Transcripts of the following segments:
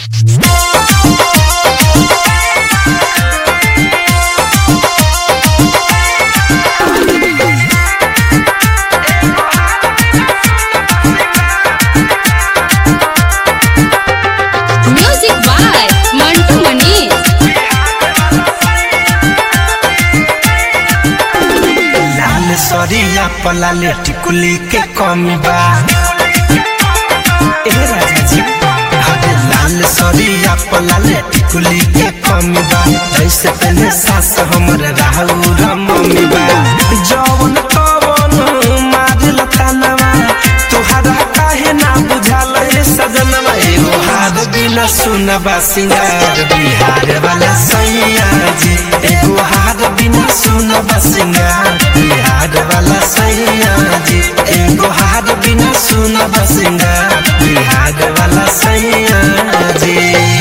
music by Mantu Manish Lal सरिया पलाले टिकुली के कमी बा ए राजा जी अरे लाल सरिया पलाले टिकुली के कमी बा जैसे पहले सास हमर राहु मम्मी बा जवन कवन मारल तानवा तुहरा काहे ना बुझाल ए सजनवा एगो हार बिना सुनबा सिंगार बिहार वाला सैया जी एगो हार बिना सुनबा सिंगार बिहार वाला सैया जी एगो हार बिना सुनबा सिंगार बिहार वाला सैया जी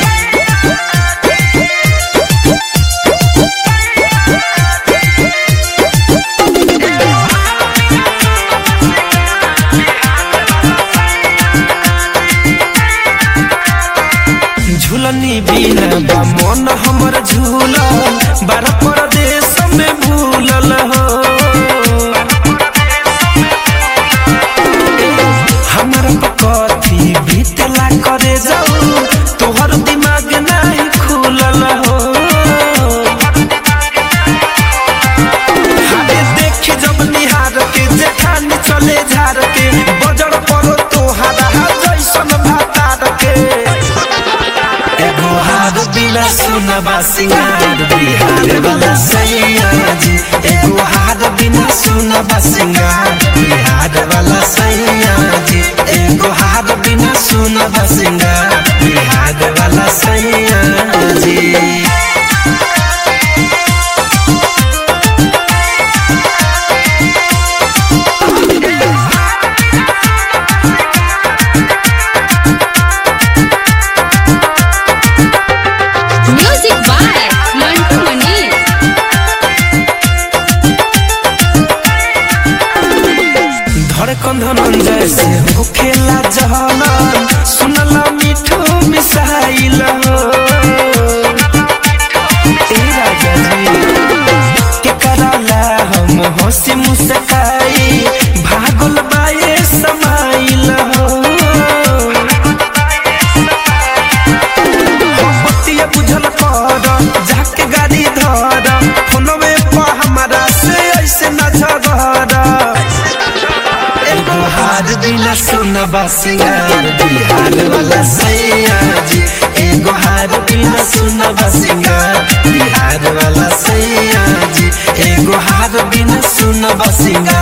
झूलनी बिना बा मन हमर झूल बार परदेश में भूलल हो हमर कथी बीतला करे जाऊ तोहर दिमाग नहीं खुलल हो हारे देख जब निहार के जेठानी चले झार के बजर परो तोहारा जैसन भातार के एगो हार बिना सुनबा सिंगार बिहार वाला सैया जी एगो हार बिना सुनबा सिंगार बिहार वाला सैया जी एगो हार बिना सुनबा सिंगार बिहार वाला सैया जी म्यूजिक बाय मंटू मनीष धड़कन धनंजय से होखेला जहलन सुनला मिठू मिसाइल हो ए राजा जी के कराला हम हंसी मुस्काई भागल बाए समाइल हो बतिया बुझल कर जाके गाड़ी धर फोनवे पर हमारा से ऐसे न झगड़ एगो हार बिना सुनबा सिंगार बिहार वाला सैया जी एगो हार बिना सुनबा सिंगार बिहार वाला सैया जी एगो हार बिना सुनबा सिंगार